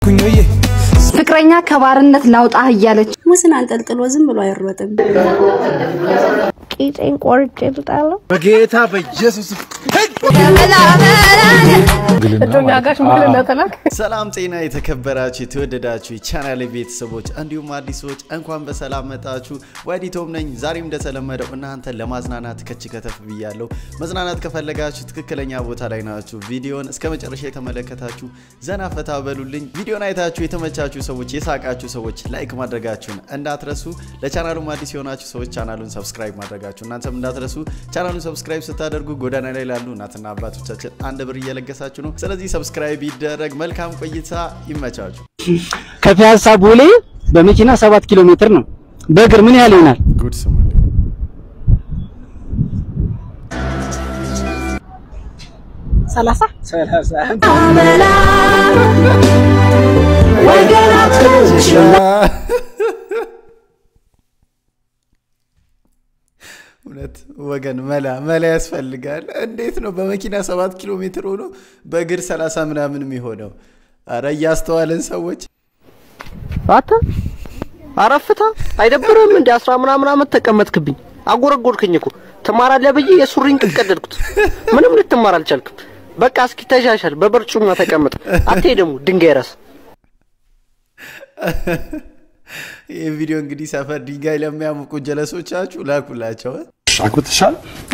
ፍቅረኛ ከባርነት ላውጣህ እያለች ሙስን አንጠልጥሎ ዝም ብሎ አይሮጥም። ቂጤን ቆርጬ ልጣለሁ። በጌታ በኢየሱስ እጮኛ ጋር ሽምግልና ተላክ። ሰላም ጤና የተከበራችሁ የተወደዳችሁ የቻናል ቤተሰቦች እንዲሁም አዲሶች እንኳን በሰላም መጣችሁ። ወዲቶም ነኝ። ዛሬም እንደተለመደው እናንተን ለማዝናናት ከች ከተፍ ብያለሁ። መዝናናት ከፈለጋችሁ ትክክለኛ ቦታ ላይ ናችሁ። ቪዲዮን እስከ መጨረሻ የተመለከታችሁ ዘና ፈታ በሉልኝ። ቪዲዮን አይታችሁ የተመቻችሁ ሰዎች፣ የሳቃችሁ ሰዎች ላይክ ማድረጋችሁን እንዳትረሱ። ለቻናሉም አዲስ የሆናችሁ ሰዎች ቻናሉን ሰብስክራይብ ማድረጋችሁ እናንተም እንዳትረሱ። ቻናሉን ሰብስክራይብ ስታደርጉ ጎዳና ላይ ላሉ እናትና አባቶቻችን አንድ ብር እየለገሳችሁ ነው። ስለዚህ ሰብስክራይብ ይደረግ። መልካም ቆይታ፣ ይመቻችሁ። ከፒያሳ ቦሌ በመኪና ሰባት ኪሎ ሜትር ነው። በእግር ምን ያህል ይሆናል? ጉድ ስሙ ሰላሳ እውነት ወገን መላ መላ ያስፈልጋል። እንዴት ነው በመኪና ሰባት ኪሎ ሜትር ሆኖ በእግር 30 ምናምን የሚሆነው? አረ እያስተዋልን ሰዎች አተ አረፍታ አይደብርም እንዴ? አስራ ምናምን አመት ተቀመጥክብኝ፣ አጎረጎርክኝ እኮ ትማራለህ ብዬ የሱሪን ቅቀደድኩት። ምንም ልትማር አልቻልክም። በቃ እስኪ ተሻሻል፣ በበርጩማ ተቀመጥ። አትሄድም ድንጋይ ራስ ይህ ቪዲዮ እንግዲህ ሰፈር ድንጋይ ለሚያሙቁ ጀለሶቻችሁ ላኩላቸው። አግብተሻል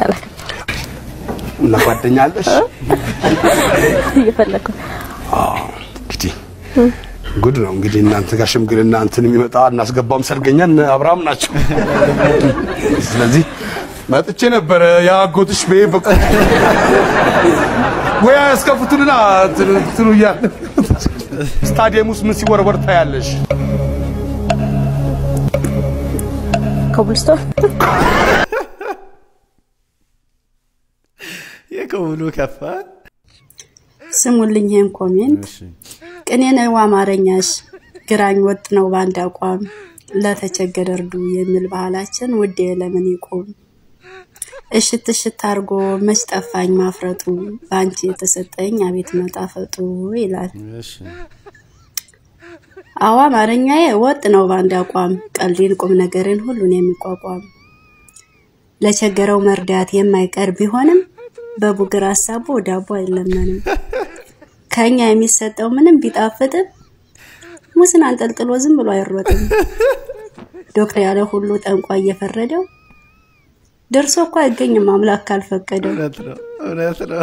እና ጓደኛ አለሽ? እየፈለግኩ እንግዲህ ጉድ ነው እንግዲህ እናንተ ጋር ሽምግልና እንትን የሚመጣ እናስገባም ሰርገኛ እነ አብርሃም ናቸው። ስለዚህ መጥቼ ነበረ የአጎትሽ ቤ በቁ ወይ ያስከፍቱልና እንትኑ እያለ ስታዲየም ውስጥ ምን ሲወረወር ታያለሽ? ኮብልስቶን የከውሉ ከፋ ስሙልኝ ይህን ኮሜንት ቅኔ ነው አማርኛሽ፣ ግራኝ ወጥ ነው በአንድ አቋም፣ ለተቸገረ እርዱ የሚል ባህላችን ውዴ ለምን ይቁም? እሽት እሽት አርጎ መች ጠፋኝ ማፍረጡ፣ በአንቺ የተሰጠኝ አቤት መጣፈጡ ይላል። አዎ አማርኛዬ ወጥ ነው በአንድ አቋም፣ ቀልዴን ቁም ነገርን ሁሉን የሚቋቋም ለቸገረው መርዳት የማይቀር ቢሆንም በቡግር ሀሳቡ ዳቦ አይለመንም። ከኛ የሚሰጠው ምንም ቢጣፍጥም ሙስን አንጠልጥሎ ዝም ብሎ አይሮጥም። ዶክተር ያለ ሁሉ ጠንቋ እየፈረደው ደርሶ እኮ አይገኝም አምላክ ካልፈቀደው። እውነት ነው፣ እውነት ነው።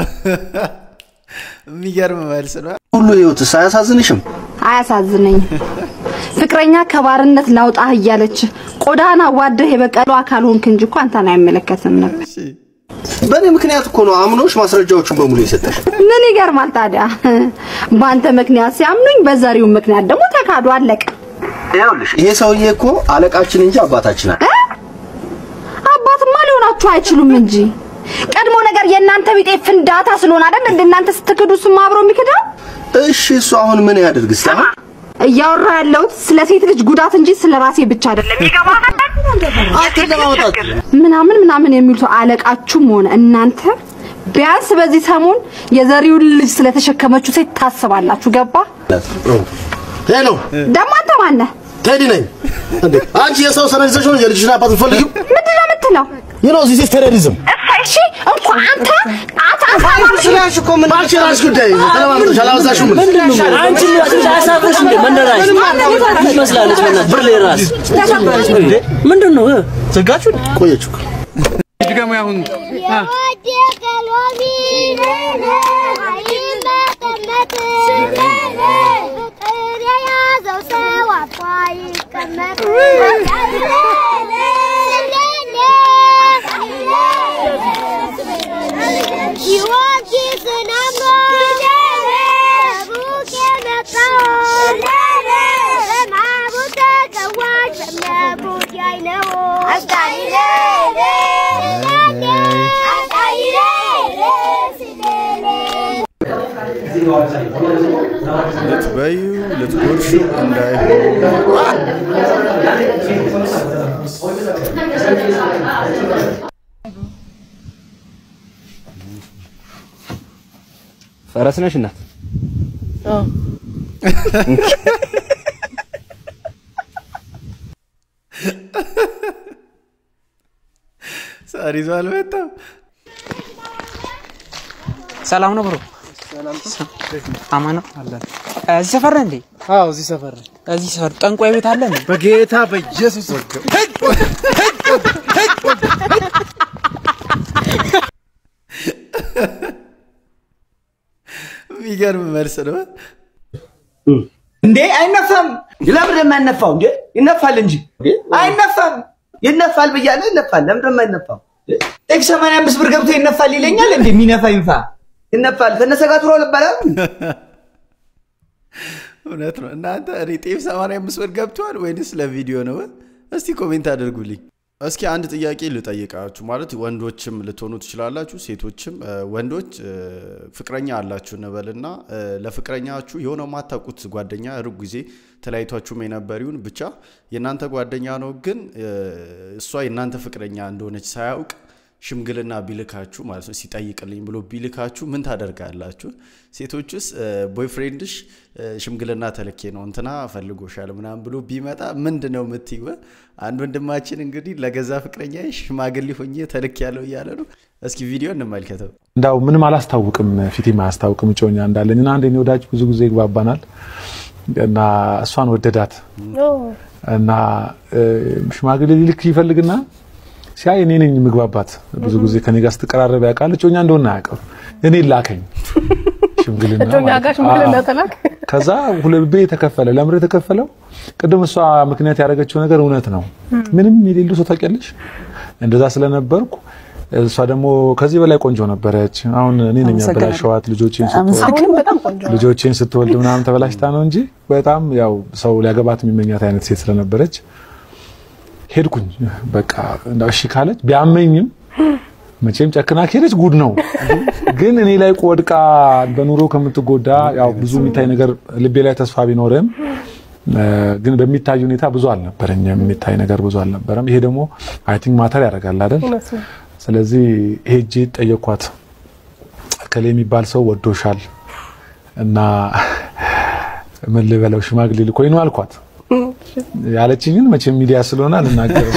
የሚገርም መልስ ነው። ሁሉ ህይወትስ አያሳዝንሽም? አያሳዝነኝም። ፍቅረኛ ከባርነት ላውጣህ እያለች ቆዳህን አዋደህ የበቀሉ አካል ሆንክ እንጂ እኮ አንተን አይመለከትም ነበር። እሺ፣ በእኔ ምክንያት እኮ ነው አምኖሽ ማስረጃዎቹን በሙሉ የሰጠሽ። ምን ይገርማል ታዲያ? በአንተ ምክንያት ሲያምኑኝ፣ በዘሪው ምክንያት ደግሞ ተካዱ። አለቀ። ይኸውልሽ ይሄ ሰውዬ እኮ አለቃችን እንጂ አባታችን አለ። አባትማ ሊሆናችሁ አይችሉም እንጂ ቀድሞ ነገር የእናንተ ቢጤ ፍንዳታ ስለሆነ አይደል እንደ እናንተ ስትክዱ እሱም አብሮ የሚክዳው። እሺ እሱ አሁን ምን ያደርግ እስቲ አሁን እያወራ ያለሁት ስለ ሴት ልጅ ጉዳት እንጂ ስለ ራሴ ብቻ አይደለም። ይገባሃል? አንተን ለማውጣት ምናምን ምናምን የሚሉት አለቃችሁም ሆነ እናንተ ቢያንስ በዚህ ሰሞን የዘሪውን ልጅ ስለተሸከመችው ሴት ታስባላችሁ። ገባ? ሄሎ ደግሞ አንተ ማነህ? ቴዲ ነኝ። እንዴ አንቺ የሰው ሰነድ ይዘሽ ነው የልጅሽን አባት የምትፈልጊው? ምንድን ነው የምትለው? ዩ ኖ ዚስ ኢዝ ቴሮሪዝም። እሰይ፣ እሺ እንኳን አንተ አታ ስለሽ እኮ ምን አንቺ ራስሽ ጉዳይ ተለማምጠሽ አላወዛሽም። አንቺ አያሳፍርሽ እንዴ? መነራሽ ትመስላለች። መነ ብር ላይ ራስ ምንድን ነው ዘጋችሁ? ቆየች እኮ ድገሙ ያሁን የወደቀ ሎሚ አይመቀመጥ ፍቅር የያዘው ሰው አፏ ይቀመጥ ጊዮርጊስን አምኖ ሩቅ የመጣው በማቡ ተቀዋች በእምነ ጉዳይ ነው ልትበዩ ልትጎርሹ እንዳይሆን ፈረስ ነሽ እናት? ሳር ይዞ አልመጣም። ሰላም ነው ብሮ? አማን ነው አለን። እዚህ ሰፈር ነህ እንዴ? አዎ እዚህ ሰፈር ነኝ። እዚህ ሰፈር ጠንቋይ ቤት አለ እንዴ? በጌታ በኢየሱስ የሚገርም መልስ ነው። እንዴ አይነፋም። ለምን የማይነፋው? እንዴ ይነፋል እንጂ አይነፋም። ይነፋል ብያለሁ፣ ይነፋል። ለምን የማይነፋው? ጤፍ 85 ብር ገብቶ ይነፋል ይለኛል። እንዴ የሚነፋ ይንፋ፣ ይነፋል። ከነሰጋቱሮ ልባላል። እውነት ነው። እናንተ እኔ ጤፍ 85 ብር ገብቷል ወይንስ ለቪዲዮ ነው? እስቲ ኮሜንት አድርጉልኝ። እስኪ አንድ ጥያቄ ልጠይቃችሁ። ማለት ወንዶችም ልትሆኑ ትችላላችሁ፣ ሴቶችም። እ፣ ወንዶች እ፣ ፍቅረኛ አላችሁ እንበልና እ፣ ለፍቅረኛችሁ የሆነ የማታውቁት ጓደኛ ሩቅ ጊዜ ተለያይቷችሁም የነበሪውን ብቻ የእናንተ ጓደኛ ነው፣ ግን እ፣ እሷ የእናንተ ፍቅረኛ እንደሆነች ሳያውቅ ሽምግልና ቢልካችሁ ማለት ነው ሲጠይቅልኝ ብሎ ቢልካችሁ ምን ታደርጋላችሁ? ሴቶችስ ቦይፍሬንድሽ ሽምግልና ተልኬ ነው እንትና ፈልጎሻል ምናምን ብሎ ቢመጣ ምንድን ነው የምትይው? አንድ ወንድማችን እንግዲህ ለገዛ ፍቅረኛ ሽማግሌ ሆኜ ተልክ ያለው እያለ ነው። እስኪ ቪዲዮ እንመልከተው። እንዳው ምንም አላስታውቅም፣ ፊቴም አያስታውቅም እጮኛ እንዳለኝ እና አንድ የኔ ወዳጅ ብዙ ጊዜ ይግባባናል እና እሷን ወደዳት እና እ፣ ሽማግሌ ሊልክ ይፈልግና ሲያይ እኔ ነኝ ምግባባት ብዙ ጊዜ ከኔ ጋር ስትቀራረብ ያውቃል። እጮኛ እንደሆነ አያውቅም። እኔ ላከኝ ሽምግልና እጮኛ ማለት ጋር ነው። ሽምግልና አዎ። ተላክ። ከዛ ሁለት ብር የተከፈለ ለምር የተከፈለው ቅድም እሷ ምክንያት ያደረገችው ነገር እውነት ነው። ምንም የሌሉ ሰው ታውቂያለሽ። እንደዛ ስለነበርኩ እሷ ደግሞ ከዚህ በላይ ቆንጆ ነበረች። አሁን እኔ ነኝ አመሰግናለሁ። ያበላሸዋት ልጆቼን ስትወልድ አሁንም በጣም ቆንጆ ነው። ልጆቼን ስትወልድ ምናምን ተበላሽታ ነው እንጂ በጣም ያው ሰው ሊያገባት የሚመኛት አይነት ሴት ስለነበረች ሄድኩኝ። በቃ እንዳው እሺ ካለች ቢያመኝም መቼም ጨክና ከሄደች ጉድ ነው። ግን እኔ ላይ ወድቃ በኑሮ ከምትጎዳ ያው ብዙ የሚታይ ነገር ልቤ ላይ ተስፋ ቢኖርም እ፣ ግን በሚታይ ሁኔታ ብዙ አልነበረኝም። የሚታይ ነገር ብዙ አልነበረም። ይሄ ደግሞ አይ ቲንክ ማተር ያደርጋል አይደል? እውነት ነው። ስለዚህ ሄጄ ጠየኳት። እከሌ የሚባል ሰው ወዶሻል እና ምን ልበለው ሽማግሌ ልኮኝ ነው አልኳት። ያለችኝን መቼም ሚዲያ ስለሆነ አልናገርም።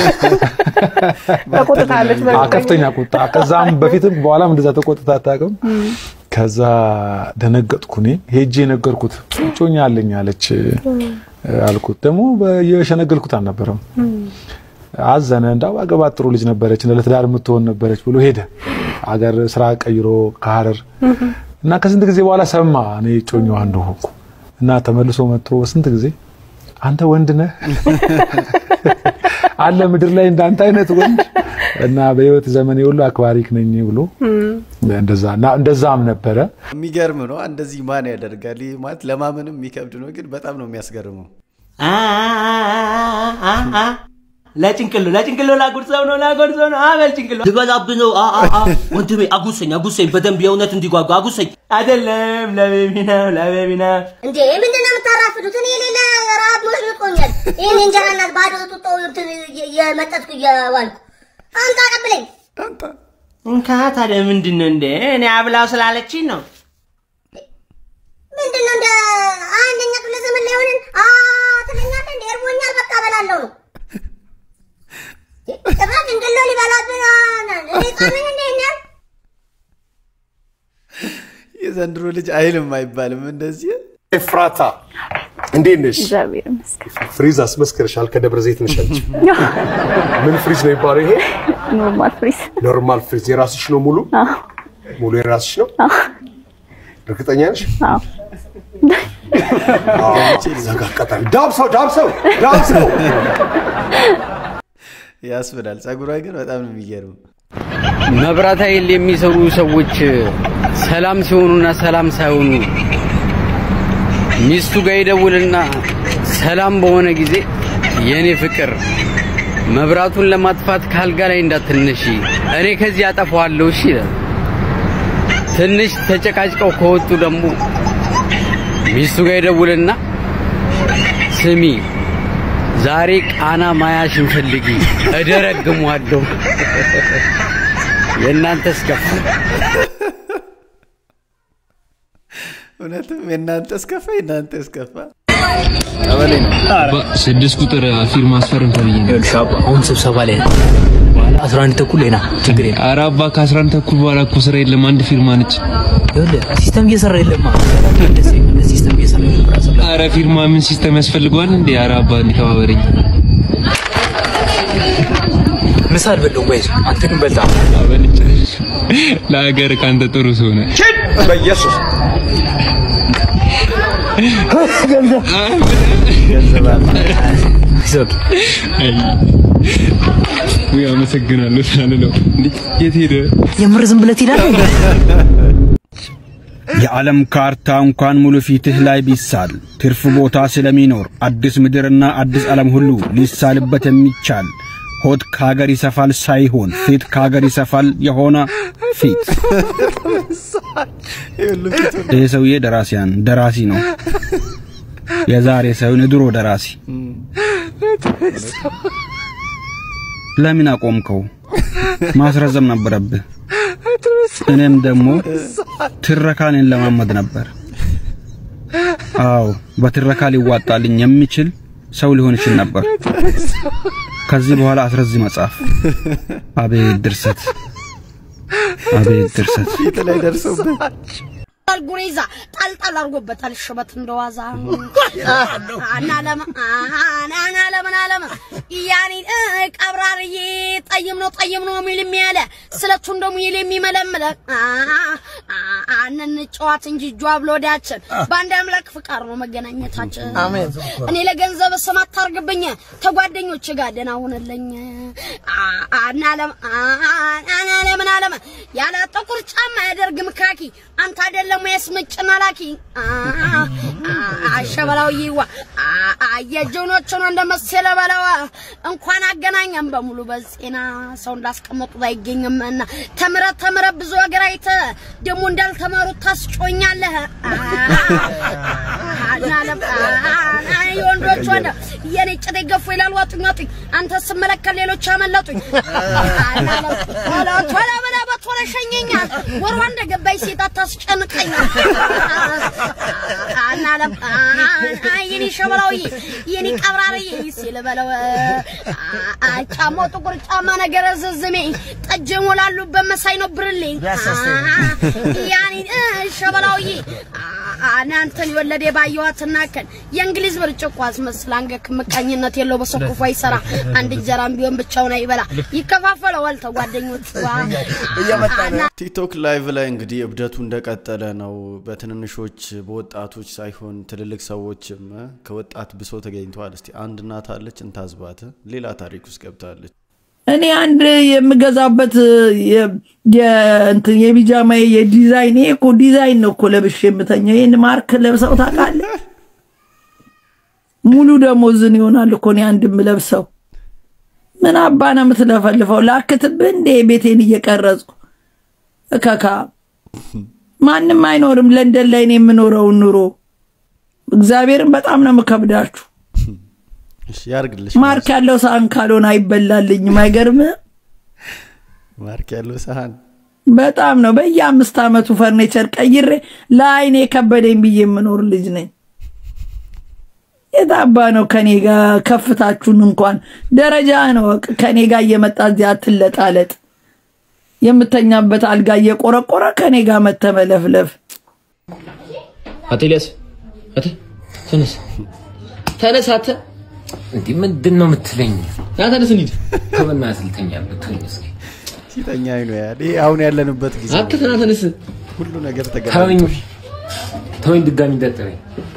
ተቆጥታለች አዎ፣ በእርግጠኝነት። ከፍተኛ ቁጣ። ከዛም በፊትም በኋላም እንደዛ ተቆጥታ አታውቅም። ከዛ ደነገጥኩ። እኔ ሄጄ ነገርኩት። እጮኛ አለኝ አለች አልኩት። ደግሞ የሸነገልኩት አልነበረም። አዘነ። እንዳው አገባት ጥሩ ልጅ ነበረች፣ ለትዳር የምትሆን ነበረች ብሎ ሄደ። አገር ስራ ቀይሮ ከሀረር እና ከስንት ጊዜ በኋላ ሰማ እኔ እጮኛዋ እንደሆንኩ እና ተመልሶ መጥቶ በስንት ጊዜ አንተ ወንድ ነህ አለ ምድር ላይ እንዳንተ አይነት ወንድ እና በህይወት ዘመኔ ሁሉ አክባሪክ ነኝ ብሎ እንደዛ እና እንደዛም ነበረ። የሚገርም ነው። እንደዚህ ማን ያደርጋል? ይህ ማለት ለማመንም የሚከብድ ነው፣ ግን በጣም ነው የሚያስገርመው። ለጭንቅሎ ለጭንቅሎ ላጉርሰው ነው ላጉርሰው ነው አበል ጭንቅሎ ልበላብህ ነው አ አ አ ወንድሜ አጉሰኝ አጉሰኝ በደንብ የእውነት እንዲጓጓ አጉሰኝ አይደለም ለቤቢ ነው ለቤቢ ነው እንዴ ምንድን ነው የምታራፍዱት? እኔ የሌለ ረሀብ ሞልቶኛል። ይህን እንጀራ እናት ባዶ ጡጦ እንትን እየመጠጥኩ እየዋልኩ አምጣ ቀብለኝ። እንካ ታዲያ ምንድን ነው እንደ እኔ አብላው ስላለችኝ ነው ምንድን ነው እንደ አንደኛ ክፍለ ዘመን ላይ ሆነን አ ትለኛለህ እንደ እርቦኛል በቃ እበላለሁ ነው ጭራሽ እንግሎ ሊበላብን እኔ ጻነኝ እንደ ይኛል የዘንድሮ ልጅ አይልም አይባልም እንደዚህ ኤፍራታ እንዴት ነሽ? እግዚአብሔር ይመስገን። ፍሪዝ አስመስክርሻል። ከደብረ ዘይት ነሽ አንቺ። ምን ፍሪዝ ነው የሚባለው ይሄ? ኖርማል ፍሪዝ። ኖርማል ፍሪዝ የራስሽ ነው ሙሉ ሙሉ የራስሽ ነው? እርግጠኛ ነሽ? አዎ። ዘጋ አቃጣሚ ዳብሰው ዳብሰው ዳብሰው ያስብላል። ጸጉሯ ግን በጣም ነው የሚገርመው። መብራት ኃይል የሚሰሩ ሰዎች ሰላም ሲሆኑና ሰላም ሳይሆኑ ሚስቱ ጋር ይደውልና ሰላም በሆነ ጊዜ የኔ ፍቅር መብራቱን ለማጥፋት ካልጋ ላይ እንዳትነሺ እኔ ከዚህ አጠፋዋለሁ እሺ ይላል። ትንሽ ተጨቃጭቀው ከወጡ ደግሞ ሚስቱ ጋር ይደውልና ስሚ ዛሬ ቃና ማያሽን ፈልጊ እደረግሟለሁ። የእናንተስ ከፋ። እውነትም የእናንተ እስከፋ የእናንተ እስከፋ ቀበሌ ነው። ስድስት ቁጥር ፊርማ አስፈርም ተብዬ ነው። አሁን ስብሰባ ላይ ነው። አስራ አንድ ተኩል ሌና ችግር የለም። ኧረ አባ ከአስራ አንድ ተኩል በኋላ እኮ ስራ የለም። አንድ ፊርማ ነች። ይኸውልህ ሲስተም እየሰራ የለማ ሲስተም እየሰራ የለም። ኧረ ፊርማ ምን ሲስተም ያስፈልገዋል እንዴ? ኧረ አባ እንዲተባበረኝ ምሳ አልበላሁም። ወይስ አንተ ግን በልተሃል? ለሀገር ከአንተ ጥሩ ሰው ነህ። በኢየሱስ ውይ አመሰግናለሁ ሳልለው እንዴ የት ሄደ? የምር ዝም ብለህ ትሄዳለህ? የዓለም ካርታ እንኳን ሙሉ ፊትህ ላይ ቢሳል ትርፍ ቦታ ስለሚኖር አዲስ ምድርና አዲስ ዓለም ሁሉ ሊሳልበት የሚቻል ሆድ ከሀገር ይሰፋል ሳይሆን ፊት ከሀገር ይሰፋል የሆነ ፊት። ይህ ሰውዬ ደራሲያን ደራሲ ነው። የዛሬ ሳይሆን የድሮ ደራሲ። ለምን አቆምከው? ማስረዘም ነበረብህ። እኔም ደግሞ ትረካን ለማመድ ነበር። አዎ በትረካ ሊዋጣልኝ የሚችል ሰው ሊሆን ይችል ነበር። ከዚህ በኋላ አስረዚ መጽሐፍ። አቤት ድርሰት፣ አቤት ድርሰት። ፊት ላይ ደርሶበት ጉሬዛ ጣልጣል አድርጎበታል ሽበት እንደዋዛ አና ለማ አና ለምን አለማ ያኔ ቀብራርዬ ጠይም ነው ጠይም ነው የሚል የሚያለ ስለቱ እንደሙ ይል የሚመለምለ አንን ጨዋት እንጂ እጇ ብሎ ወዳችን በአንድ አምላክ ፍቃር ነው መገናኘታችን። እኔ ለገንዘብ ስም አታርግብኝ ተጓደኞች ጋር ደህና ሁንልኝ። አና ለማ አና ለምን አለማ ያለ ጥቁር ጫማ ያደርግም ካኪ አንተ አይደለም ያስመጭና ላኪ አሸበላው ይዋ አየጆኖቹን እንደመሰለ በለዋ እንኳን አገናኘን በሙሉ በዜና ሰው እንዳስቀመጡት አይገኝምና ተምረ ተምረ ብዙ ሀገር አይተ ደግሞ እንዳልተማሩት ታስጮኛለህ። የወንዶች ወንድ የኔ ጭት ገፉ ይላል ዋጡኝ ዋጡኝ አንተ ስመለከት ሌሎች አመለጡኝ። ቶሎ ቶሎ ብለህ በቶሎ ሸኘኛል ወሯ እንደገባኝ ሴት አታስጨንቀኝ። አናለም የኔ ሸበላውዬ የኔ ቀብራርዬ ሲል በለው ጫማው ጥቁር ጫማ ነገር ዝዝሜ ጠጅ ሞላሉበት መሳይ ነው ብርሌ ያኔ ሸበላውዬ እናንተን የወለደ ባየዋት እናከን የእንግሊዝ ብርጭቆ አስመስል አንገክ ምቀኝነት የለው በሰው ክፉ አይሰራ አንድ እንጀራም ቢሆን ብቻውን አይበላ ይከፋፈለዋል ተጓደኞቹ ቲክቶክ ላይቭ ላይ እንግዲህ እብደቱ እንደቀጠለ ነው። በትንንሾች በወጣቶች ሳይሆን ትልልቅ ሰዎችም ከወጣት ብሶ ተገኝተዋል። እስቲ አንድ እናት አለች እንታዝባት ሌላ ታሪክ ውስጥ ገብታለች። እኔ አንድ የምገዛበት የቢጃማ የዲዛይን ይሄ እኮ ዲዛይን ነው እኮ ለብሼ የምተኛው። ይህን ማርክ ለብሰው ታውቃለህ? ሙሉ ደሞዝን ይሆናል እኮ እኔ አንድ የምለብሰው። ምን አባ ነው የምትለፈልፈው? ላክትብህ እንዴ ቤቴን እየቀረጹ እከካ ማንም አይኖርም ለንደን ላይ ነው የምኖረውን ኑሮ። እግዚአብሔርን በጣም ነው የምከብዳችሁ። ያርግልሽ። ማርክ ያለው ሳህን ካልሆነ አይበላልኝም። አይገርምህ? ማርክ ያለው ሳህን በጣም ነው። በየአምስት ዓመቱ ፈርኒቸር ቀይሬ ለአይኔ ከበደኝ ብዬ የምኖር ልጅ ነኝ። የታባ ነው ከኔ ጋር ከፍታችሁን እንኳን ደረጃ ነው ከኔ ጋር እየመጣ እዚያ አትለጣለጥ። የምተኛበት አልጋ እየቆረቆረ ከኔ ጋር መተመለፍለፍ አቶ ኤልያስ አተ ተነስ ተነስ አተ እንዲህ ምንድን ነው የምትለኝ? ያ ተነስ እንሂድ። በእናትህ ልተኛበት ተወኝ እስኪ። ሲተኛ አይኑ ያል ይሄ አሁን ያለንበት ጊዜ አተ ተና ተነስ። ሁሉ ነገር ተወኝ ተገናኝቶ ተወኝ፣ ድጋሚ እንዳትጠራኝ።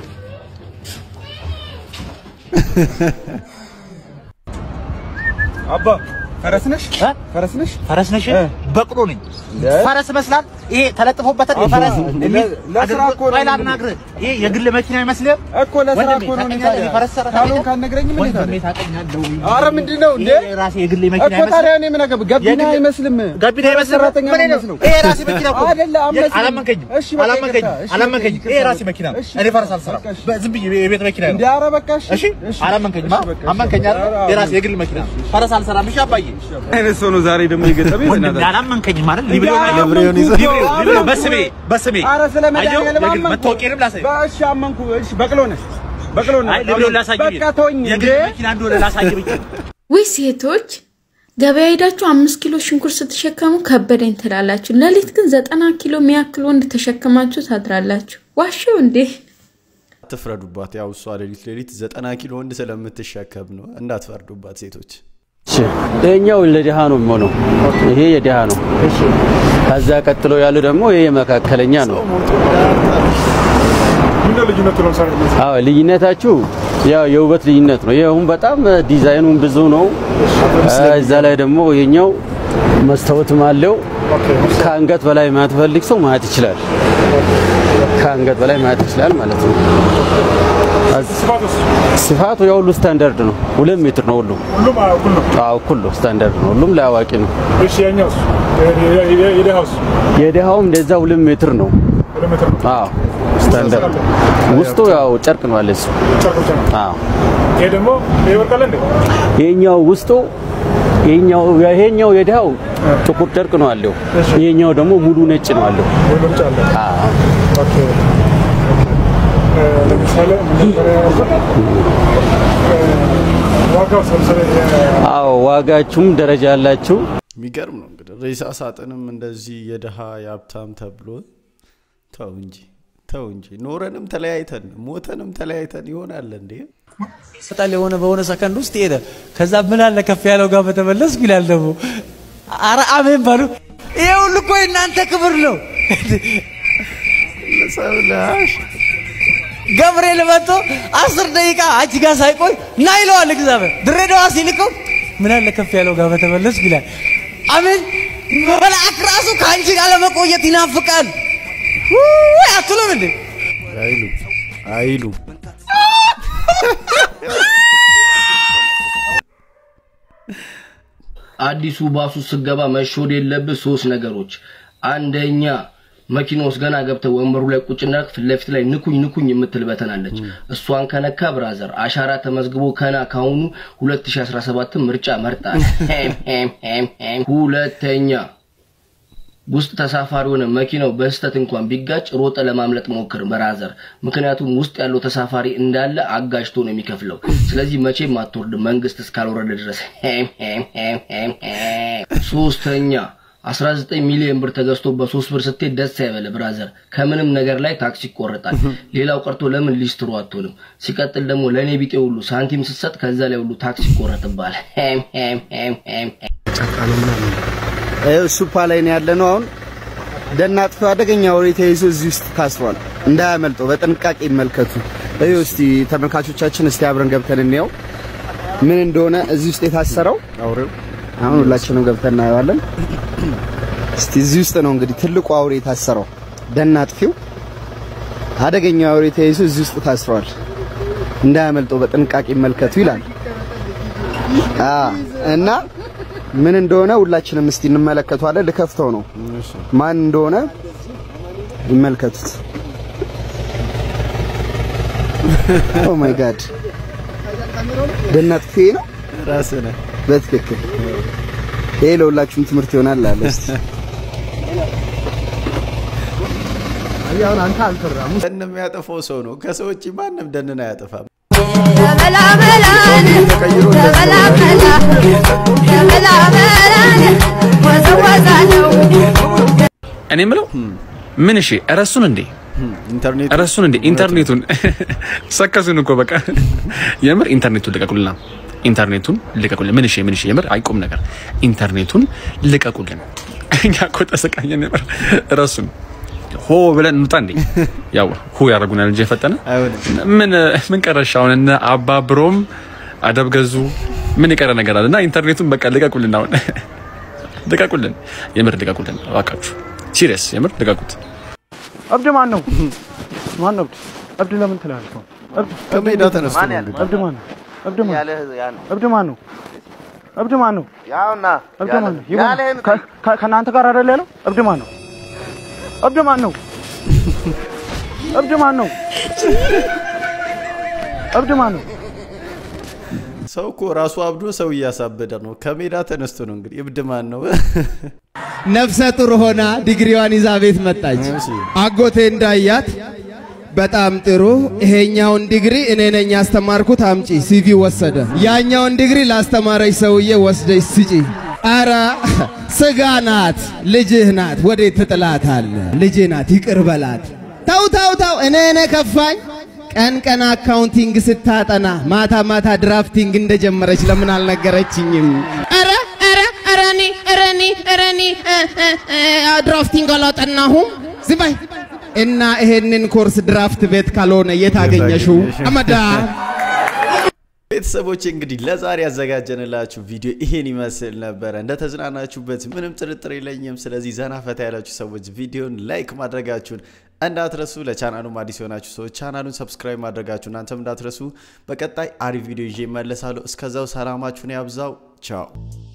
አባ ፈረስ ነሽ? ፈረስ ነሽ? ፈረስ ነሽ? በቅሎ ነኝ። ፈረስ ይመስላል። ይሄ ተለጥፎበታል። የፈረስ ለስራ እኮ ነው። ቆይ ላናግርህ። ይሄ የግል መኪና ይመስልህ? እኮ ለስራ ወንድሜ እኮ ነው። ታውቀኛለህ? እኔ ፈረስ ሰራተኛ ካልሆንክ ነኝ። ካልነግረኝም እንዴት ወንድሜ አለ? ታውቀኛለህ? ኧረ ምንድን ነው እንዴ? ይሄ ራሴ የግል መኪና እኮ ታዲያ እኔ ምን አገባኝ? ገቢና የግል- አይመስልም። ገቢና አይመስልም? ሰራተኛ ምን ነው ነው? የሚመስለው። ይሄ ራሴ መኪና እኮ አይደለ፣ አመስልም። አላመንከኝም። እሺ፣ በቃ አላመንከኝም። ይቅርታ። እሺ፣ አላመንከኝም። በቃ ይሄ ይቅርታ። ራሴ መኪና ነው። እሺ፣ እኔ ፈረስ አልሰራም። ዝም ብዬ የቤት መኪና ነው። እንዴ ኧረ በቃ እሺ፣ እሺ አላመንከኝም። አ? አመንከኝ አይደል? የራሴ የግል መኪና ነው። ፈረስ አልሰራም። እሺ አባዬ አይነት ሰው ነው ዛሬ ደግሞ የገጠመኝ። ወንድሜ፣ በእናትህ። አላመንከኝም አይደል? ሊብሬውን አየሁ። ሊብሬውን ይዘህ- ሊብሬውን- ሊብሬውን በስሜ በስሜ ኧረ ስለ አየሁ። መድኃኒዓለም የግል አመንኩ። መታወቂያንም ላሳይ። በእሺ አመንኩ። እሺ በቅሎ ነህ በቅሎ ነህ። አይ ሊብሬውን ላሳይ ብዬ በቃ ተወኝ የግል እንዴ። መኪና እንደሆነ ላሳይ ብዬ ውይ ሴቶች ገበያ ሄዳችሁ አምስት ኪሎ ሽንኩርት ስትሸከሙ ከበደኝ ትላላችሁ። ሌሊት ግን ዘጠና ኪሎ የሚያክል ወንድ ተሸክማችሁ ታድራላችሁ። ዋሽው እንዴ! አትፍረዱባት። ያው እሷ ሌሊት ሌሊት ዘጠና ኪሎ ወንድ ስለምትሸከም ነው። እንዳትፈርዱባት ሴቶች። ይሄኛው ለድሃ ነው የሚሆነው። ይሄ የድሃ ነው። ከዛ ቀጥሎ ያለው ደግሞ ይሄ የመካከለኛ ነው። አዎ ልዩነታችሁ ያው የውበት ልዩነት ነው። ይሄ አሁን በጣም ዲዛይኑን ብዙ ነው። እዛ ላይ ደግሞ ይሄኛው መስታወትም አለው። ከአንገት በላይ ማየት ፈልግ ሰው ማየት ይችላል። ከአንገት በላይ ማየት ይችላል ማለት ነው። ስፋቱ ያው ሁሉ ስታንዳርድ ነው። ሁለት ሜትር ነው ሁሉ። ሁሉም እኩል ነው። አዎ እኩል ነው፣ ስታንዳርድ ነው። ሁሉም ለአዋቂ ነው። እሺ ያኛውስ የደሃውስ የድሃውም እንደዛ ሁለት ሜትር ነው። ሁለት ሜትር ነው። አዎ ስታንዳርድ ውስጡ ያው ጨርቅ ነው አለ እሱ። ጨርቅ ብቻ ነው። አዎ ይሄ ደግሞ ይሄ ወርቅ አለ እንዴ? ይሄኛው ውስጡ ይሄኛው ይሄኛው የድሃው ጥቁር ጨርቅ ነው አለው። ይሄኛው ደግሞ ሙሉ ነጭ ነው አለው። ወይ ምርጫ አለ። አዎ ኦኬ እ፣ ለምሳሌ ምን ነበር ያልኩት? እ፣ ዋጋው ለምሳሌ የ- አዎ ዋጋችሁም ደረጃ አላችሁ። የሚገርም ነው እንግዲህ ሬሳ ሳጥንም እንደዚህ የድሃ የሀብታም ተብሎ ተው እንጂ ተው እንጂ ኖረንም ተለያይተን ሞተንም ተለያይተን ይሆናል እንዴ? ይሰጣል የሆነ በሆነ ሰከንድ ውስጥ ሄደ። ከዛ ምን አለ ከፍ ያለው ጋር በተመለስ ይላል ደግሞ አረ አሜን ባሉ። ይሄ ሁሉ እኮ የእናንተ ክብር ነው። ሰብላሽ ገብርኤል መጥቶ አስር ደቂቃ አንቺ ጋር ሳይቆይ ና ይለዋል እግዚአብሔር። ድሬዳዋ ሲልከው ምን አለ ከፍ ያለው ጋር በተመለስ ይላል። አሜን። መልአክ ራሱ ከአንቺ ጋር ለመቆየት ይናፍቃል። ውይ አትሉም እንዴ? አይሉ አይሉ አዲሱ ባሱ ስገባ መሾድ የለብህ ሶስት ነገሮች። አንደኛ መኪና ውስጥ ገና ገብተህ ወንበሩ ላይ ቁጭ እንዳልክ ፊት ለፊት ላይ ንኩኝ ንኩኝ የምትል በተን አለች። እሷን ከነካ ብራዘር አሻራ ተመዝግቦ ከና ካሁኑ 2017 ምርጫ መርጣል። ሄም ሄም ሄም ሄም። ሁለተኛ ውስጥ ተሳፋሪ ሆነ መኪናው በስህተት እንኳን ቢጋጭ ሮጠ ለማምለጥ ሞክር ብራዘር። ምክንያቱም ውስጥ ያለው ተሳፋሪ እንዳለ አጋጅቶ ነው የሚከፍለው። ስለዚህ መቼም አትወርድ መንግስት እስካልወረደ ድረስ። ሄም ሄም ሄም ሄም ሄም። ሶስተኛ 19 ሚሊዮን ብር ተገዝቶ በሶስት ብር ስትሄድ ደስ አይበለ ብራዘር። ከምንም ነገር ላይ ታክስ ይቆረጣል። ሌላው ቀርቶ ለምን ሊስትሮ አትሆንም? ሲቀጥል ደግሞ ለእኔ ቢጤ ሁሉ ሳንቲም ስትሰጥ ከዛ ላይ ሁሉ ታክስ ይቆረጥባል። ሄም ሄም ሄም ሄም ሄም። ሱፓ ላይ ነው ያለ ነው። አሁን ደን አጥፊው አደገኛ ወሬ ተይዞ እዚህ ውስጥ ታስሯል። እንዳያመልጠው በጥንቃቄ ይመልከቱ። እዩ እስቲ ተመልካቾቻችን፣ እስቲ አብረን ገብተን እንየው ምን እንደሆነ እዚህ ውስጥ የታሰረው አውሬው። አሁን ሁላችንም ገብተን እናየዋለን። እስቲ እዚህ ውስጥ ነው እንግዲህ ትልቁ አውሬ የታሰረው። ደን አጥፊው አደገኛ አውሬ ተይዞ እዚህ ውስጥ ታስሯል። እንዳያመልጠው በጥንቃቄ ይመልከቱ ይላል። አ እና ምን እንደሆነ ሁላችንም እስቲ እንመለከተዋለን። ልከፍተው ነው ማን እንደሆነ ይመልከቱት። ኦ ማይ ጋድ ደን አጥፊ ነው ራስህ ነህ። በትክክል ይሄ ለሁላችሁም ትምህርት ይሆናል አለ እስቲ አሁን አንተ አልፈራም። ደን የሚያጠፋው ሰው ነው። ከሰው ውጭ ማንም ደንን አያጠፋም። እኔ የምለው ምን እሺ ረሱን እንዴ ኢንተርኔት ረሱን እንዴ ኢንተርኔቱን ሰከሱን እኮ በቃ የምር ኢንተርኔቱን ልቀቁልና ኢንተርኔቱን ልቀቁልን ምን እሺ ምን እሺ የምር አይቆም ነገር ኢንተርኔቱን ልቀቁልን እኛ እኮ ተሰቃየን የምር ረሱን ሆ ብለን እንውጣ እንዴ ያው ሁ ያደርጉናል እንጂ የፈጠነ ምን ምን ቀረሽ አሁን እነ አባብሮም አደብ ገዙ ምን የቀረ ነገር አለ እና ኢንተርኔቱን በቃ ልቀቁልን አሁን ልቀቁልን የምር ልቀቁልን እባካችሁ ሲሪየስ የምር ልቀቁት እብድ ማን ነው? ማን ነው እብድ? እብድ ለምን ትላለህ? እብድ ከሜዳ ተነስቶ ነው እንግዲህ። እብድ ማን ነው? እብድ ማን ያለህ ያ ነው። እብድ ማን ነው? እብድ ማን ነው? ያውና እብድ ማን ነው? ያለህ- ያለህን ከ- ከ- ከእናንተ ጋር አይደል ያለው? እብድ ማን ነው? እብድ ማን ነው? እብድ ማን ነው? እብድ ማን ነው? ሰው እኮ ራሱ አብዶ ሰው እያሳበደ ነው። ከሜዳ ተነስቶ ነው እንግዲህ እብድ ማን ነው? ነፍሰ ጡር ሆና ዲግሪዋን ይዛ ቤት መጣች። አጎቴ እንዳያት በጣም ጥሩ፣ ይሄኛውን ዲግሪ እኔ ነኝ ያስተማርኩት፣ አምጪ። ሲቪ ወሰደ። ያኛውን ዲግሪ ላስተማረች ሰውዬ ወስደች ስጪ። አረ ስጋ ናት፣ ልጅህ ናት፣ ወዴት ትጥላታል? ልጅ ናት፣ ይቅር በላት። ተው ተው ተው፣ እኔ እኔ ከፋኝ። ቀን ቀን አካውንቲንግ ስታጠና ማታ ማታ ድራፍቲንግ እንደጀመረች ለምን አልነገረችኝም? ኧረ ኧረ ኧረ እኔ ኧረ እኔ ኧረ እኔ እ፣ እ፣ እ፣ ድራፍቲንግ አላጠናሁም። ዝም በይ እና ይሄንን ኮርስ ድራፍት ቤት ካልሆነ የት አገኘሽው? አመዳ ቤተሰቦች እንግዲህ ለዛሬ ያዘጋጀንላችሁ ቪዲዮ ይሄን ይመስል ነበረ። እንደተዝናናችሁበት ምንም ጥርጥር የለኝም። ስለዚህ ዘና ፈታ ያላችሁ ሰዎች ቪዲዮን ላይክ ማድረጋችሁን እንዳትረሱ። ለቻናሉም አዲስ የሆናችሁ ሰዎች ቻናሉን ሰብስክራይብ ማድረጋችሁ እናንተም እንዳትረሱ። በቀጣይ አሪፍ ቪዲዮ ይዤ እመለሳለሁ። እስከዛው ሰላማችሁን ያብዛው። ቻው